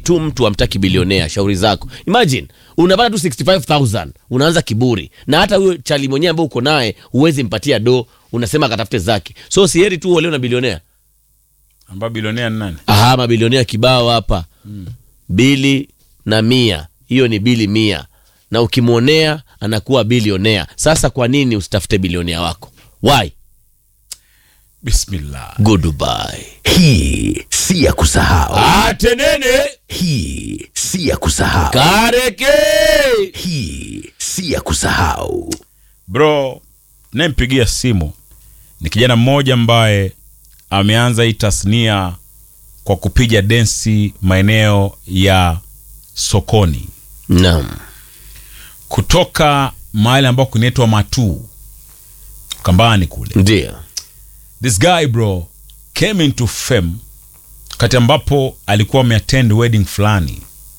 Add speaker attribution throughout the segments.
Speaker 1: tu mtu amtaki bilionea shauri zako imagine unapata tu 65000 unaanza kiburi na hata huyo chali mwenyewe ambao uko naye huwezi mpatia do unasema akatafute zake so sieri tu uolewe na bilionea
Speaker 2: ambao bilionea ni nani
Speaker 1: aha mabilionea kibao hapa bili na mia hiyo ni bili mia na ukimwonea anakuwa bilionea sasa kwa nini usitafute bilionea wako why
Speaker 2: bismillah
Speaker 1: goodbye
Speaker 3: Hii si ya kusahau.
Speaker 1: atenene
Speaker 3: Hii si ya kusahau.
Speaker 1: kareke
Speaker 3: Hii si ya kusahau.
Speaker 2: bro nayempigia simu ni kijana mmoja ambaye ameanza hii tasnia kwa kupiga densi maeneo ya sokoni
Speaker 1: naam
Speaker 2: kutoka mahali ambako kunaitwa matuu kambani kule
Speaker 1: ndio
Speaker 2: this guy bro came into fame kati ambapo alikuwa ameattend wedding fulani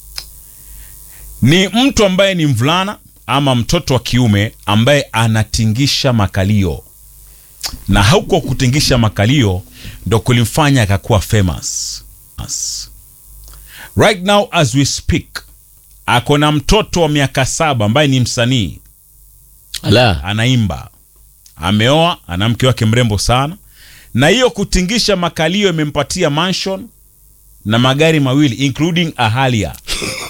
Speaker 2: ni mtu ambaye ni mvulana ama mtoto wa kiume ambaye anatingisha makalio na hauko kutingisha makalio ndo kulimfanya akakuwa famous As. right now as we speak ako na mtoto wa miaka saba ambaye ni msanii
Speaker 1: ala
Speaker 2: anaimba ameoa ana mke wake mrembo sana na hiyo kutingisha makalio imempatia mansion na magari mawili including a Harrier.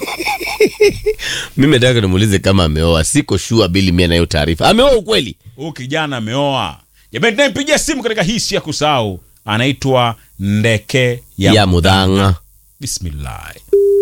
Speaker 1: mimi nataka nimuulize kama ameoa siko shua bili mia nayo taarifa ameoa ukweli
Speaker 2: huyu kijana ameoa jamani tunayempigia simu katika hii si ya kusahau anaitwa ndeke ya,
Speaker 1: ya mudhanga
Speaker 2: bismillah